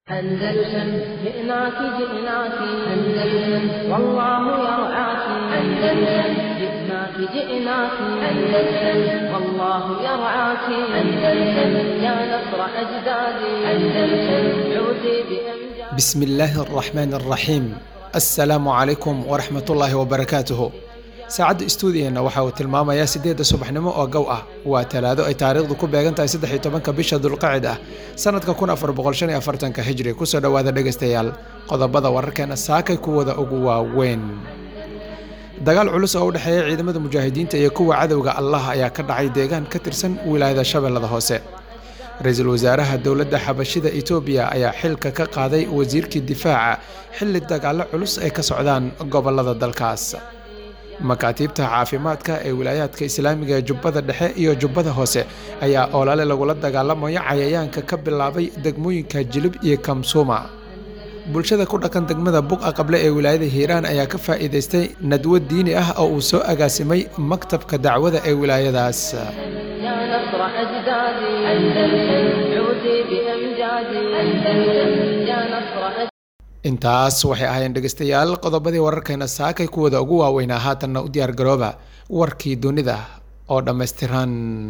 أندلسن جئناك جئناك أندلسن والله يرعاك أندلسن جئناك جئناك أندلسن والله يرعاك أندلسن يا نصر أجدادي أندلسن عودي بأمجاد بسم الله الرحمن الرحيم السلام عليكم ورحمة الله وبركاته saacadda istuudiyeenna waxa uu tilmaamayaa siddeedda subaxnimo oo gow ah waa talaado ay taariikhdu ku beegan tahay saddex iyo tobanka bisha dulqacid ah sanadka kun afar boqol shan iyo afartanka hijri kusoo dhowaada dhegaystayaal qodobada wararkeena saakay kuwada ugu waaweyn dagaal culus oo u dhexeeya ciidamada mujaahidiinta iyo kuwa cadowga allah ayaa ka dhacay deegaan ka tirsan wilaayada shabeellada hoose ra-iisul wasaaraha dowladda xabashida etoobiya ayaa xilka ka qaaday wasiirkii difaaca xilli dagaallo culus ay ka socdaan gobolada dalkaas makaatiibta caafimaadka ee wilaayaadka islaamiga ee jubbada dhexe iyo jubbada hoose ayaa oolale lagula dagaalamayo cayayaanka ka bilaabay degmooyinka jilib iyo kamsuuma bulshada ku dhaqan degmada buqa qable ee wilaayada hiiraan ayaa ka faa'iidaystay nadwo diini ah oo uu soo agaasimay maktabka dacwada ee wilaayadaas يا نصر أجدادي أندلسن عودي بأمجادي أندلسن يا نصر أجدادي intaas waxay ahaayeen dhegaystayaal qodobadii wararkeena saakay kuwada ugu waaweynaa haatanna u diyaar garooba warkii dunida oo dhammaystiran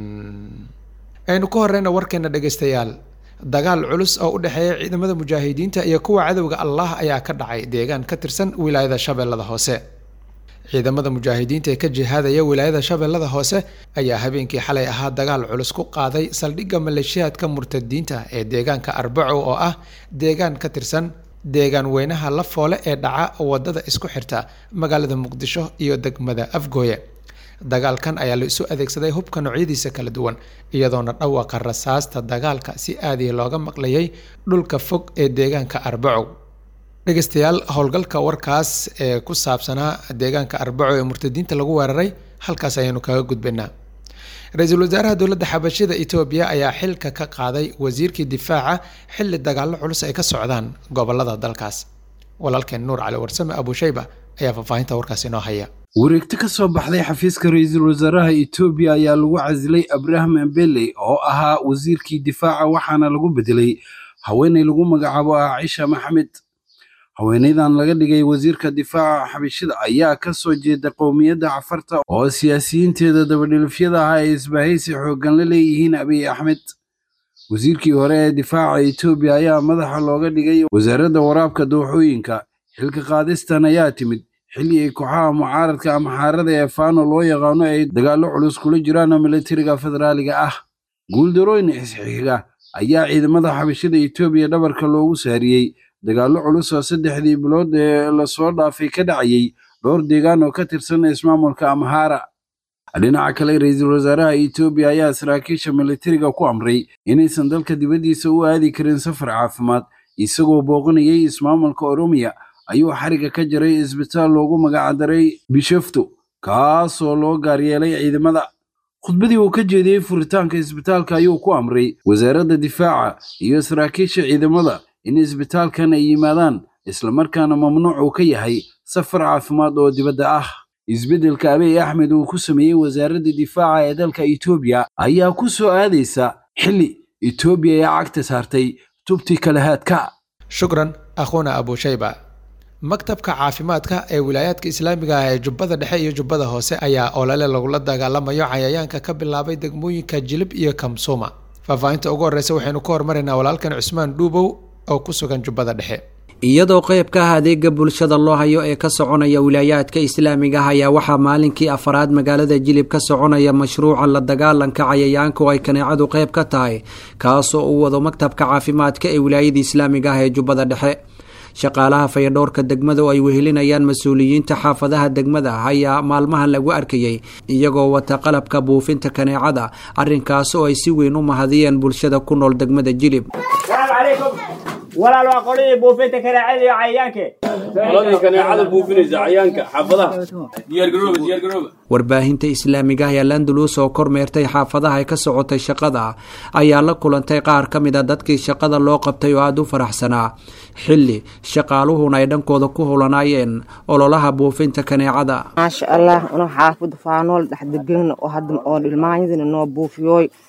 aynu ku horeyna warkeena dhegaystayaal dagaal culus oo u dhexeeya ciidamada mujaahidiinta iyo kuwa cadowga allah ayaa ka dhacay deegaan ka tirsan wilaayada shabeellada hoose ciidamada mujaahidiinta ee ka jihaadaya wilaayada shabeellada hoose ayaa habeenkii xalay ahaa dagaal culus ku qaaday saldhigga maleeshiyaadka murtadiinta ee deegaanka arbaco oo ah deegaan ka tirsan deegaan weynaha la foole ee dhaca wadada isku xirta magaalada muqdisho iyo degmada afgooye dagaalkan ayaa la isu adeegsaday hubka noocyadiisa kala duwan iyadoona dhawaqa rasaasta dagaalka si aadii looga maqlayay dhulka fog ee deegaanka arbaco dhegaystayaal howlgalka warkaas ee ku saabsanaa deegaanka arbaco ee murtadiinta lagu weeraray halkaas ayaanu kaga gudbaynaa ra-iisul wasaaraha dowladda xabashida etoobiya ayaa xilka ka qaaday wasiirkii difaaca xilli dagaallo culus ay ka socdaan gobolada dalkaas walaalkeen nuur cali warsame abushayba ayaa faahfaahinta warkaas inoo haya wareegto ka soo baxday xafiiska ra-iisul wasaaraha etoobiya ayaa lagu casilay abraham embele oo ahaa wasiirkii difaaca waxaana lagu bedelay haweeney lagu magacaabo ah cisha maxamed haweeneydan laga dhigay wasiirka difaaca xabashida ayaa ka soo jeeda qowmiyadda cafarta oo siyaasiyiinteeda dabadhilifyada ah ay isbahaysi xooggan la leeyihiin abiy axmed wasiirkii hore ee difaaca etoobiya ayaa madaxa looga dhigay wasaaradda waraabka dooxooyinka xilka qaadistan ayaa timid xilli ay kooxaha mucaaradka ama xaarada ee faano loo yaqaano ay dagaallo culus kula jiraan militariga federaaliga ah guuldarooyin isxiga ayaa ciidamada xabashida etoobiya dhabarka loogu saariyey dagaallo culus oo saddexdii bilood ee lasoo dhaafay ka dhacayay dhowr deegaan oo ka tirsan ismaamulka amhaara dhinaca kale ra-iisul wasaaraha etoobiya ayaa saraakiisha militariga ku amray inaysan dalka dibaddiisa u aadi karin safar caafimaad isagoo booqanayay ismaamulka oromiya ayuu xariga ka jaray isbitaal loogu magacdaray bishafto kaasoo loo gaaryeelay ciidamada khudbadii uu ka jeediyey furitaanka isbitaalka ayuu ku amray wasaaradda difaaca iyo saraakiisha ciidamada in isbitaalkan ay yimaadaan islamarkaana mamnuuc uu ka yahay safar caafimaad oo dibadda ah isbeddelka abiy axmed uu ku sameeyey wasaaradda difaaca ee dalka etoobiya ayaa ku soo aadaysa xilli etoobiya ee cagta saartay tubti kalahaadka shukran akhuuna abushayba maktabka caafimaadka ee wilaayaadka islaamiga ah ee jubbada dhexe iyo jubbada hoose ayaa olole lagula dagaalamayo cayayaanka ka bilaabay degmooyinka jilib iyo kamsuuma faahfaahinta ugu horreysa waxaynu ku hormaraynaa walaalkan cusmaan dhuubow oo ku sugan jubbada dhexe iyadoo qayb ka ah adeega bulshada loo hayo ee ka soconaya wilaayaadka islaamiga ah ayaa waxaa maalinkii afaraad magaalada jilib ka soconaya mashruuca la dagaalanka cayayaanka oo ay kaneecadu qayb ka tahay kaasoo uu wado maktabka caafimaadka ee wilaayada islaamiga ah ee jubbada dhexe shaqaalaha fayadhowrka degmada oo ay wehelinayaan mas-uuliyiinta xaafadaha degmada ayaa maalmahan lagu arkayay iyagoo wata qalabka buufinta kaneecada arrinkaas oo ay si weyn u mahadiyeen bulshada ku nool degmada jilib walaal waa qoladii buufinta kaneecada iyo cayayaanke qoladii kaneecada buufinaysa cayayaanka xaafadaha diyaargarooba diyaargarooba warbaahinta islaamiga ah ee landalus oo kormeertay xaafadaha ay ka socotay shaqada ayaa la kulantay qaar ka mid a dadkii shaqada loo qabtay oo aada u faraxsanaa xilli shaqaaluhuna ay dhankooda ku hulanaayeen ololaha buufinta kaneecada maasha allah inuu xaafada faanool dhex degana oo hadda oo ilmaanyadina noo buufiyooy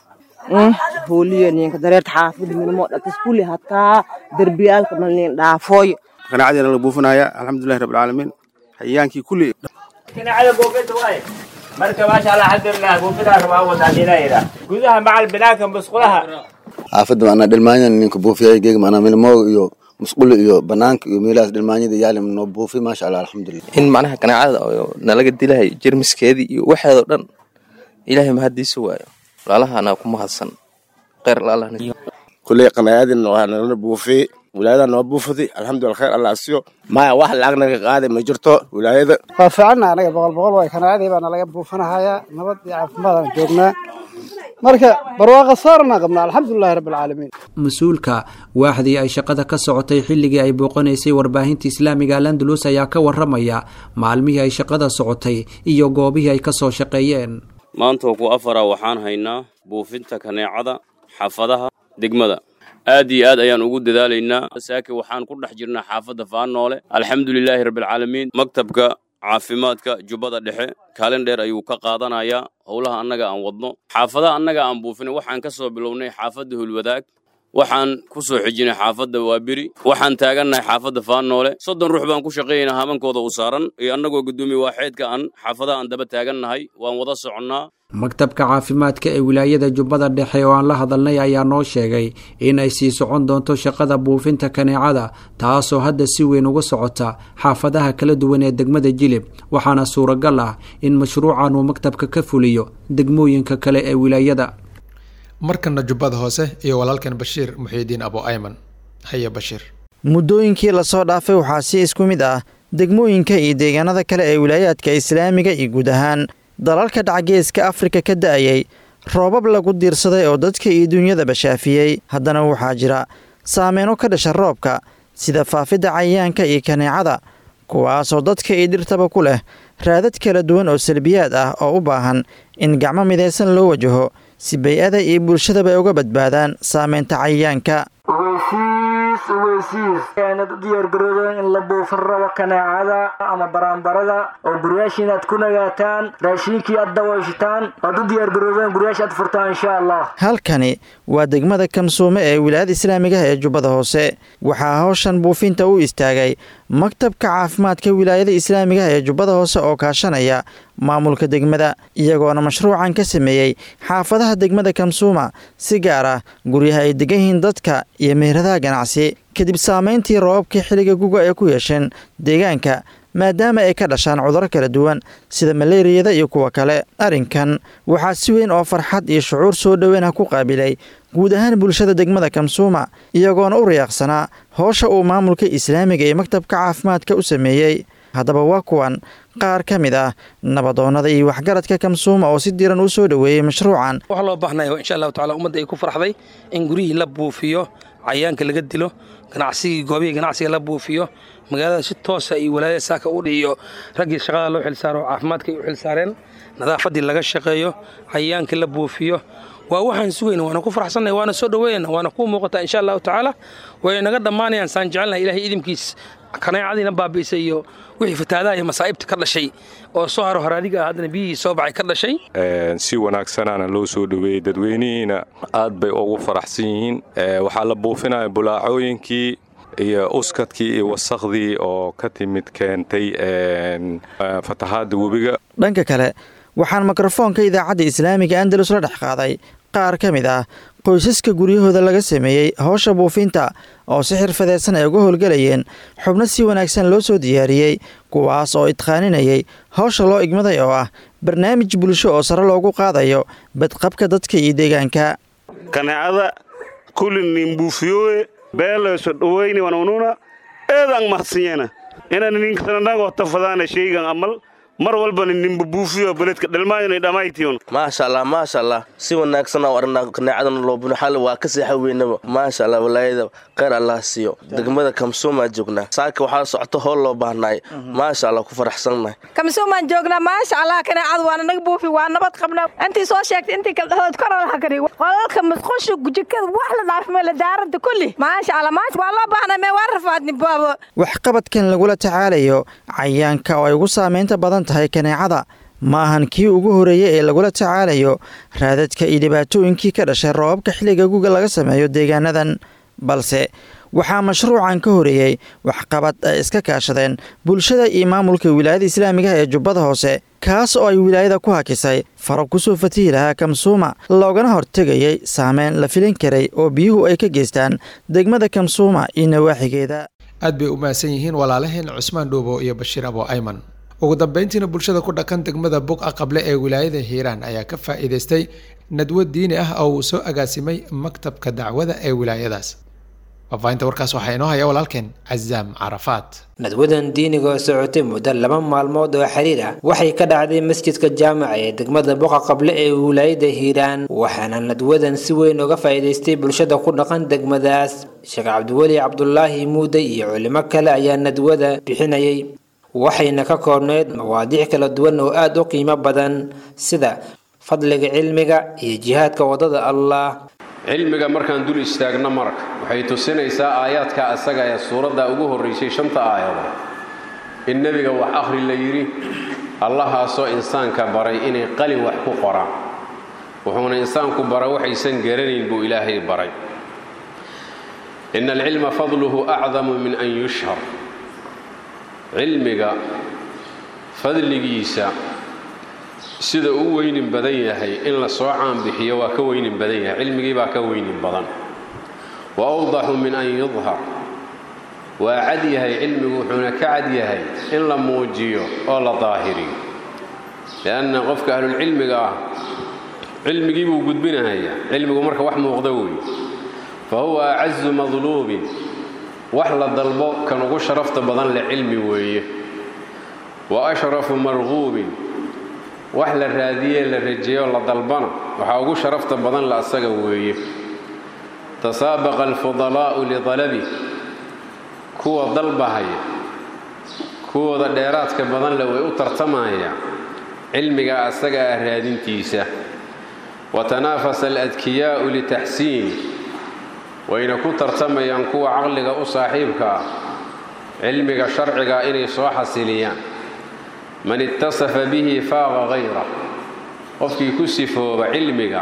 hooliyo ninka dareerta xaafada minamo dhatas kulli hataa derbiyaalka mal nin dhaafooyo qanaacadiina la buufinaya alxamdulilahi rabbilcaalamiin hayaankii kulli كناعة بوفيت واي مركب ما شاء الله الحمد لله بوفيتها كما أول تعدينا إذا جوزها مع البناء كان بسقلها xaafadda macnaa dhalmaanyada ninka buufiyay geega macnaa milmoog iyo musqulo iyo banaanka iyo meelahaas dhalmaanyada yaalim noo buufi maasha allah alxamdulilah in macnaha ganaacada oo nalaga dilahay jermiskeedii iyo waxeedoo dhan ilaahay mahaddiisa waayo walaalahana ku mahadsan kheyr laalahna kulley qanaacadina waa nala buufiyey wilaayada noo buufiday alxamdulillah khayr allah asiyo maya wax lacag naga qaaday ma jirto wilaayada waa fiicanna anaga boqol boqol way kanaacadii baa nalaga buufinahayaa nabad iyo caafimaadaan joognaa marka barwaaqa saarna qabnaa alxamdulilahi rabbilcaalamiin mas-uulka waaxdii ay shaqada ka socotay xilligii ay booqanaysay warbaahinta islaamiga alandalus ayaa ka waramaya maalmihii ay shaqada socotay iyo goobihii ay kasoo shaqeeyeen maanta ku afara waxaan haynaa buufinta kaneecada xaafadaha degmada aad iyo aad ayaan ugu dadaalaynaa saake waxaan ku dhex jirnaa xaafadda faanoole alxamdulilaahi rabbilcaalamiin maktabka caafimaadka jubbada dhexe kaalin dheer ayuu ka qaadanayaa howlaha annaga aan wadno xaafadaha annaga aan buufinay waxaan ka soo bilownay xaafadda hulwadaag waxaan ku soo xijinay xaafadda waaberi waxaan taagannahay xaafadda faanoole soddon ruux baan ku shaqaynaynaa hamankooda u saaran iyo annagoo guddoomiye waaxeedka aan xaafadaha aan daba taagannahay waan wada soconnaa maktabka caafimaadka ee wilaayada jubbada dhexe oo aan la hadalnay ayaa noo sheegay in ay sii socon doonto shaqada buufinta kaneecada taasoo hadda si weyn uga socota xaafadaha kala duwan ee degmada jilib waxaana suuragal ah in mashruucan uu maktabka ka fuliyo degmooyinka kale ee wilaayada markana jubbada hoose iyo walaalkan bashiir muxiidiin abo ayman haya bashiir muddooyinkii lasoo dhaafay waxaa si isku mid ah degmooyinka iyo deegaanada kale ee wilaayaadka islaamiga iyo guud ahaan dalalka dhacgeeska afrika ka da'ayay roobab lagu diirsaday oo dadka iyo dunyadaba shaafiyey haddana waxaa jira saameyno ka dhasha roobka sida faafidda cayayaanka iyo kaneecada kuwaasoo dadka iyo dhirtaba ku leh raadad kala duwan oo salbiyaad ah oo u baahan in gacmo midaysan loo wajaho si bay-ada iyo bulshadaba ay uga badbaadaan saameynta cayayaanka ogeysiis ogeysiis aanad u diyaargaroodeen in la buufin rabo kaneecada ama baraanbarada oo guryaashiin aad ku nagaataan raashiinkii aad dawayshitaan oad u diyaargaroodeen guryaasha aad furtaan insha allah halkani waa degmada kamsuume ee wilaayada islaamigaha ee jubbada hoose waxaa hawshan buufinta u istaagay maktabka caafimaadka wilaayada islaamigaha ee jubbada hoose oo kaashanaya maamulka degmada iyagoona mashruucan ka sameeyey xaafadaha degmada kamsuuma si gaar ah guryaha ay degan yihiin dadka iyo meheradaha ganacsi kadib saameyntii roobabkii xilliga guga ay ku yeesheen deegaanka maadaama ay ka dhashaan cudurro kala duwan sida maleeriyada iyo kuwa kale arrinkan waxaa si weyn oo farxad iyo shucuur soo dhoweynah ku qaabilay guud ahaan bulshada degmada kamsuuma iyagoona u riyaaqsanaa howsha uu maamulka islaamiga iyo maktabka caafimaadka u sameeyey haddaba waa kuwan qaar ka mid ah nabadoonnada iyo waxgaradka kamsuuma oo si diran u soo dhoweeyey mashruucan waxaa loo baahnaya insha allahu tacala ummadda ay ku farxday in guryihii la buufiyo cayaanka laga dilo ganacsigii goobihii ganacsiga la buufiyo magaalada si toosa iyo walaayada saaka u dhiiyo raggii shaqada loo xilsaaro oo caafimaadka ay u xilsaareen nadaafaddii laga shaqeeyo cayaankii la buufiyo waa waxaan sugayna waana ku faraxsannahay waana soo dhoweynana waana kuu muuqataa insha allahu tacaala way naga dhammaanayaan saan jecelnahay ilahay idinkiis kaneecadiina baabi'isay iyo wixii fataadaha iyo masaa'ibta ka dhashay oo soo haro haraadiga ah haddana biyihii soo baxay ka dhashay si wanaagsanaana loo soo dhoweeyey dadweynihiina aad bay ugu faraxsan yihiin waxaa la buufinaya bulaacooyinkii iyo uskadkii iyo wasakhdii oo ka timid keentay fatahaadda webiga dhanka kale waxaan mikrofoonka idaacadda islaamiga andalus la dhex qaaday qaar ka mid ah qoysaska guryahooda laga sameeyey howsha buufinta oo si xirfadeysan ay uga howlgelayeen xubno si wanaagsan loo soo diyaariyey kuwaas oo idqaaninayay howsha loo igmaday oo ah barnaamij bulsho oo sare loogu qaadayo badqabka dadka iyo deegaanka kaneecada kulli nin buufiyowe beelayso dhoweyni wanununa eedaan mahadsinyena inaan ninkananagoo tafadaana shaygan amal mar walbana ninba buufiyo beledka dhalmaayona dhammaytiyon maasha allah maasha allah si wanaagsan oo arnaa kaneecadana loo buno xalli waa ka seexa weynaba maasha allah walaayada kheyr allah siiyo degmada kamsuumaa joognaa saaka waxaa socoto howl loo baahnaay maasha allah ku faraxsannahay kamsuumaan joognaa maasha allah kaneecada waana naga buufi waa nabad qabna intii soo sheegtay intii kala dhahood koralaha kari qolalka musqusha jikada wax la dhaafmay la daarada kulli maasha allah maasha waa loo baahnay mee waa rafaadni baabo waxqabadkan lagula tacaalayo cayaanka oo ay ugu saamaynta badan tahay kaneecada ma ahan kii ugu horeeyey ee lagula tacaalayo raadadka iyo dhibaatooyinkii ka dhashay roobabka xilliga guga laga sameeyo deegaanadan balse waxaa mashruucan ka horeeyey waxqabad ay iska kaashadeen bulshada iyo maamulka wilaayada islaamiga ee jubbada hoose kaas oo ay wilaayada ku hakisay farab kusoo fatihi lahaa kamsuuma loogana hortegayay saameyn la filin karay oo biyuhu ay ka geystaan degmada kamsuuma iyo nawaaxigeeda aad bay u mahadsan yihiin walaalaheen cusmaan dhuubo iyo bashiir abo ayman ugu dambeyntiina bulshada ku dhaqan degmada buqa qable ee wilaayada hiiraan ayaa ka faa'iidaystay nadwo diini ah oo uu soo agaasimay maktabka dacwada ee wilaayadaas faafahinta warkaas waxaa inoo haya walaalkeen cazaam carafaat nadwadan diiniga oo socotay muddo laba maalmood oo xiriir ah waxay ka dhacday masjidka jaamaca ee degmada boqa qable ee wilaayada hiiraan waxaana nadwadan si weyn uga faa'iidaystay bulshada ku dhaqan degmadaas sheekh cabdiweli cabdulaahi muude iyo culimo kale ayaa nadwada bixinayay waxayna ka koobneyd mawaadiic kala duwan oo aada u qiimo badan sida fadliga cilmiga iyo jihaadka waddada allah cilmiga markaan dul istaagno marka waxay tusinaysaa aayaadka asaga ee suuradda ugu horraysay shanta aayadood in nebiga wax akhri la yidhi allahaasoo insaanka baray inay qalin wax ku qoraan wuxuuna insaanku bara waxaysan garanayn buu ilaahay baray ina alcilma fadluhu acdamu min an yushhar cilmiga fadligiisa sida uu weynin badan yahay in la soo caanbixiyo waa ka weynin badan yahay cilmigii baa ka weynin badan wa awdaxu min an yudhar waa cad yahay cilmigu wuxuuna ka cad yahay in la muujiyo oo la daahiriyo lianna qofka ahlulcilmiga ah cilmigii buu gudbinahayaa cilmigu marka wax muuqda weeye fa huwa acazu madluubin wax la dalbo kan ugu sharafta badan leh cilmi weeye wa ashrafu marquubin wax la raadiyee la rajeeyo la dalbana waxaa ugu sharafta badan la asaga weeye tasaabaqa alfudalaa'u lidalabi kuwa dalbahaya kuwooda dheeraadka badan leh way u tartamaya cilmiga asaga ah raadintiisa wa tanaafasa aladkiyaa'u litaxsiini wayna ku tartamayaan kuwa caqliga u saaxiibka ah cilmiga sharciga inay soo xasiliyaan man ittasafa bihi faaqa hayra qofkii ku sifooba cilmiga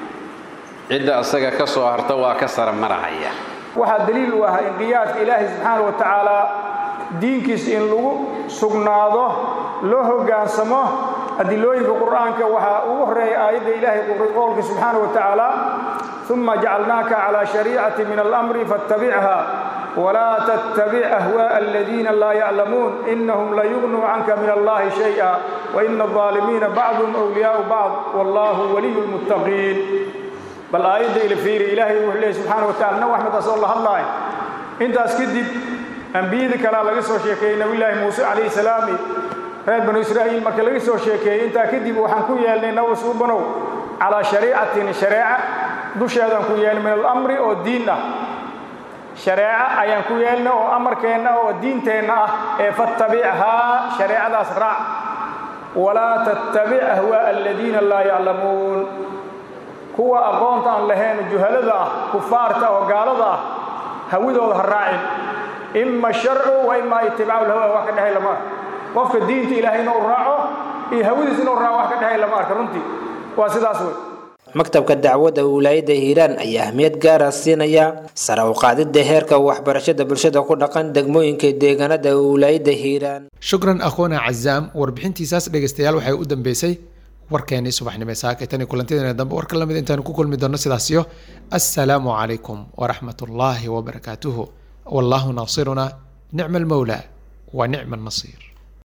cidda asaga ka soo harta waa ka sara marahaya waxaa daliil u ah inqiyaadka ilaahay subxaana wa tacaala diinkiis in lagu sugnaado loo hoggaansamo adilooyinka qur'aanka waxaa ugu horreeya aayadda ilaahay qowlka subxaana wa tacaala uma jacalnaaka calaa shariicati min alamri faattabichaa walaa tattabic ahwaaءa aladiina laa yaclamuun inahum layugnuu canka min allahi shayئa waina الظaalimiina bacduhum wliyaau bacd wallahu waliyu lmuttaqiin bal aayadda ila fiiri ilaahay wuxuu leeyay subxaana wa tacala nabi axmed asoo la hadlaay intaas kadib ambiyadii kalea laga soo sheekeeyey nabiyulaahi muuse calayhi salaami reer banu israa'iil marka laga soo sheekeeyey intaa kadib waxaan ku yeelnay nabi suubanow calaa shariicatin shareeca dusheedaan ku yeelnay min alamri oo diin ah shareeco ayaan ku yeelnay oo amarkeenna oo diinteenna ah ee fattabichaa shareecadaas raac walaa tattabic ahwaa'a aladiina laa yaclamuun kuwa aqoonta aan lahayn juhalada ah kufaarta oo gaalada ah hawidooda ha raacin ima sharcu wa ima itibaacu lhawa wax ka dhexay lama arka qofka diinta ilaahay inuu raaco iyo hawadiis inuu raaco wax ka dhexay lama arka runtii waa sidaas wey maktabka dacwadda wilaayada hiiraan ayaa ahmiyad gaara siinaya sare u qaadidda heerka waxbarashada bulshada ku dhaqan degmooyinka deegaanada wilaayada hiiraan shukran akhoona cazaam warbixintiisaas dhegeystayaal waxay u dambeysay warkeenii subaxnimo saakay tan iyo kulantideena dambe warka lamid intaanu ku kulmi doonno sidaasiyo assalaamu calaykum waraxmat ullaahi wabarakaatuhu wallahu naasiruna nicma almawla wa nicma annasiir